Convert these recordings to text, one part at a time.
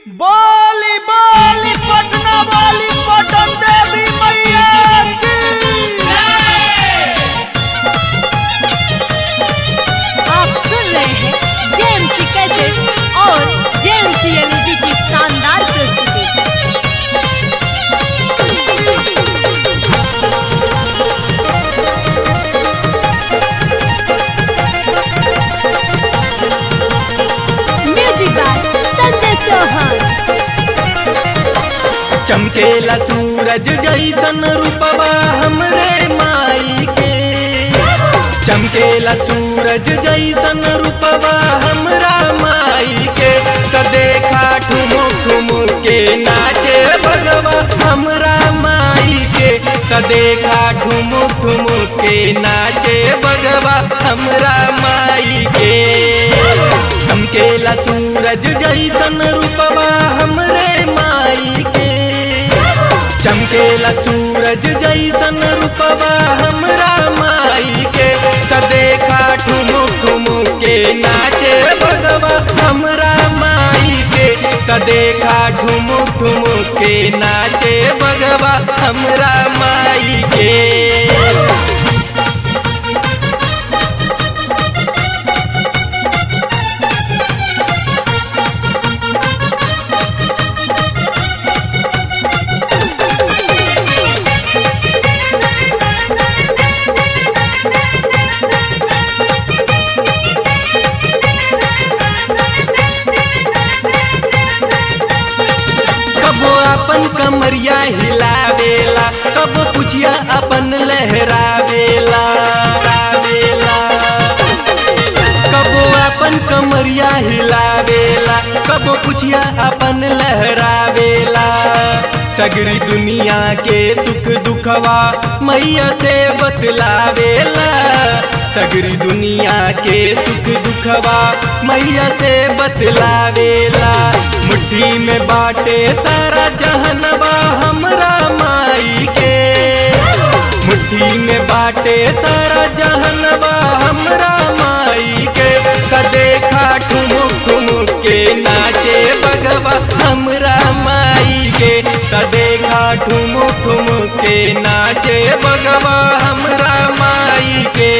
बोली बोली पटना वाली पटन देवी मैया की आप सुन रहे हैं जेएमसी कैसेट और जेएमसी एलईडी की शानदार प्रस्तुति म्यूजिक बाय संजय चौहान चमकेला सूरज जैसन रूपवा हमरे माई के चमकेला सूरज जैसन रूपवा हमरा माई के त देखा ठुमु ठुमु के नाचे भगवा हमरा माई के त देखा ठुमु ठुमु के नाचे भगवा हमरा माई के चमकेला सूरज जैसन रूपवा हमरे माई के चमकेला सूरज जैसन रूपवा हमरा माई के त देखा ठुमु ठुमु के नाचे भगवा हमरा माई के त देखा ठुमु ठुमु के नाचे भगवा हमरा माई के कबो अपन कमरिया हिलावेला कबो पुछिया अपन लहरावेला रावेला कबो अपन कमरिया हिलावेला कबो पुछिया अपन लहरावेला सगरी दुनिया के सुख दुखवा मैया से बतलावेला सगरी दुनिया के सुख दुखवा मैया से बतलावेला मुट्ठी में बाटे सारा जहनवा हमरा माई के मुट्ठी में बाटे सारा जहनवा हमरा माई के त देखा ठुमुक ठुमुक के नाचे बगवा हमरा माई के त देखा ठुमुक ठुमुक के नाचे बगवा हमरा माई के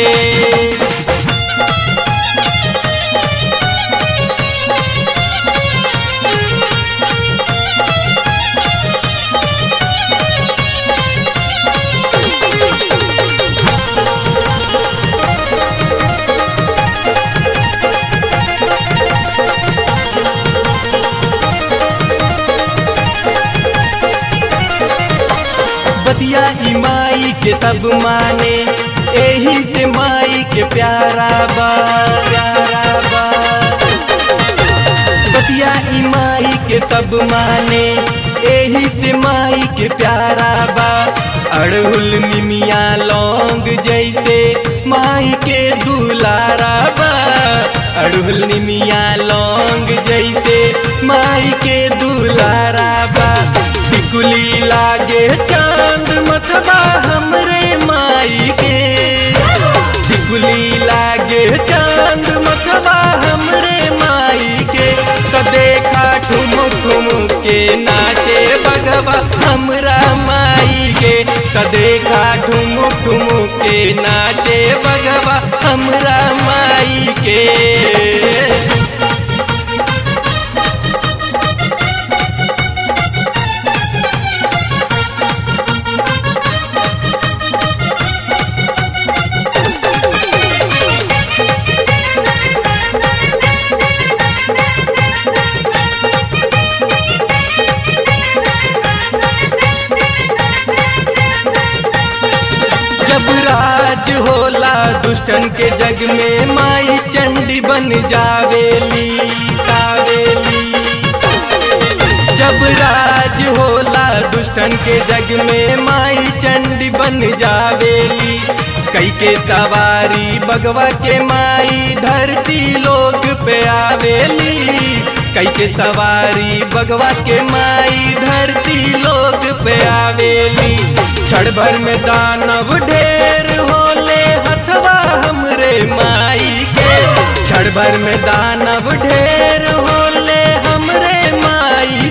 बतिया ई माई के सब माने एही से माई के प्यारा बा प्यारा बा बतिया ई माई के सब माने एही से माई के प्यारा बा अड़हुल निमिया लौंग जैसे माई के दुलारा बा अड़हुल निमिया लौंग जैसे माई के दुलारा बा टिकुली लागे चांद मथबा हमरे माई के टिकुली लागे चांद मथबा हमरे माई के त देखा ठुमुक ठुमुक के नाचे बगवा हमरा माई के त देखा ठुमुक ठुमुक के नाचे बगवा हमरा माई के जब राज होला दुष्टन के जग में माई चंडी बन जावेली कावेली जब राज होला दुष्टन के जग में माई चंडी बन जावेली कई के सवारी बगवा के माई धरती लोग पे आवेली कई के सवारी बगवा के माई धरती लोग पे आवेली क्षण भर में दानव ढेर होले हथवा हमरे माई के क्षण भर में दानव ढेर होले हमरे माई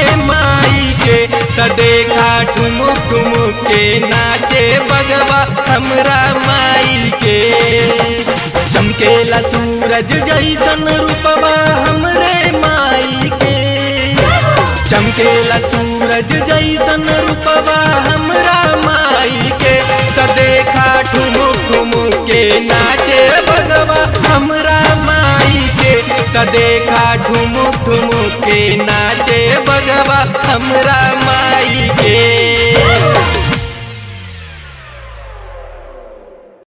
माई के त देखा ठुमुक ठुमुक के नाचे बगवा हमरा माई के चमकेला सूरज जैसन रूपवा हमरे माई के चमकेला सूरज जैसन रूपवा हमरा माई के त देखा ठुमुक ठुमुक के नाचे बगवा हमरा माई के त देखा ठुमुक ठुमुक के नाचे बगवा हमरा माई के